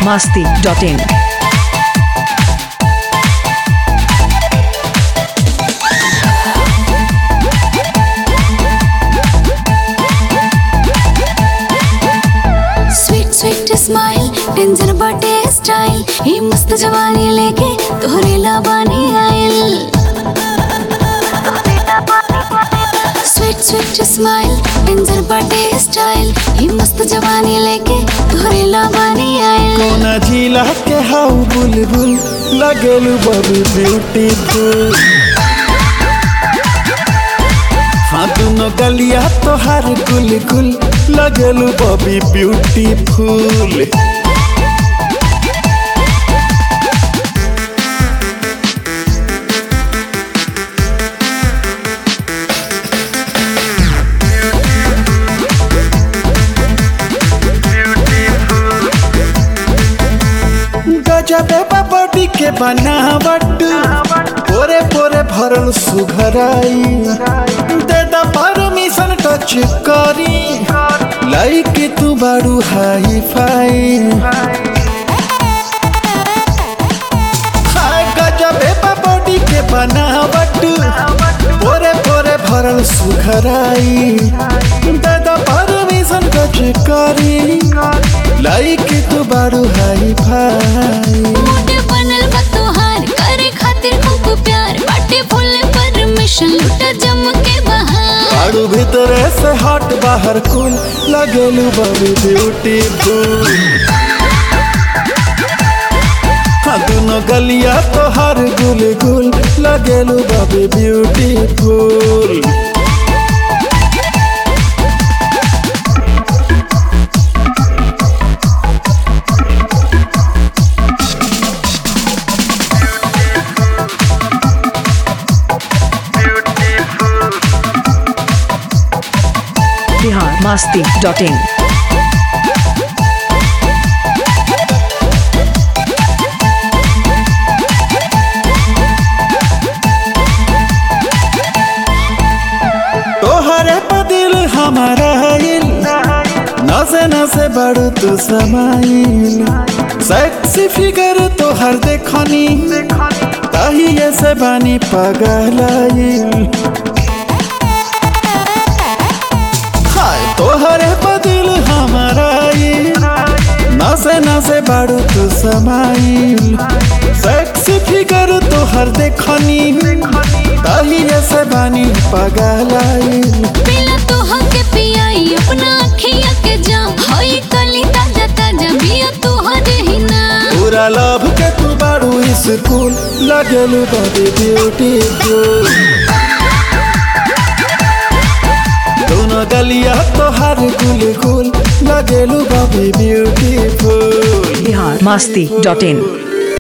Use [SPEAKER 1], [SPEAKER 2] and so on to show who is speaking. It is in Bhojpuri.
[SPEAKER 1] masti.in.
[SPEAKER 2] स्वीट स्वीट स्माइल टेंजर बटे स्टाइल ही मस्त जवानी लेके तोहरे लाबानी आइल स्वीट स्वीट स्माइल टेंजर बटे स्टाइल ही मस्त जवानी लेके तोहरे लाबानी आइल
[SPEAKER 3] कोना जिला के हाउ बुलबुल लगेलु बबी ब्यूटीफुल हाँ दोनों गलिया तोहार गुल गुल लगेलु बबी ब्यूटीफुल गजबे बॉडी के बनावट पोरे पोरे भरल सुघराई दे द परमिशन टच करी लाइक तू बारू हाई फाई हाय गजबे बॉडी के बनावट पोरे पोरे भरल सुघराई दे द परमिशन टच करी लाइक तू बारू हाई फाई
[SPEAKER 2] मोटे बनल बा तोहार करे खातिर खूब प्यार बाटे फुल परमिशन लुटा जम के बहार
[SPEAKER 3] आड़ू भीतरे से हट बाहर कुल लगेलू बबी ब्यूटीफुल हाँ दोनों गलिया तोहार गुल गुल लगेलू बबी ब्यूटीफुल
[SPEAKER 1] Bihar masti.in.
[SPEAKER 3] तोहरे पर दिल हमारा हिल नसे नसे बड़ू तू समाइल सेक्सी फिगर तोहर देखनी तहिए से बानी पगलाइल हाय तोहरे पर दिल हमारा हिल नसे नसे बड़ू तू समाइल सेक्सी फिगर तोहर देखनी तहिए से बानी पगलाइल
[SPEAKER 2] पीला तोहा के पियाई अपना अखिया के जाम होई कली ताजा ताजा बिया तोहरे ही नाम
[SPEAKER 3] पूरा लव के तू बारू स्कूल लगेलू बड़ी ब्यूटीफुल दोनों गलिया तोहार गुल गुल लगेलू बड़ी ब्यूटीफुल
[SPEAKER 1] Bihar masti.in.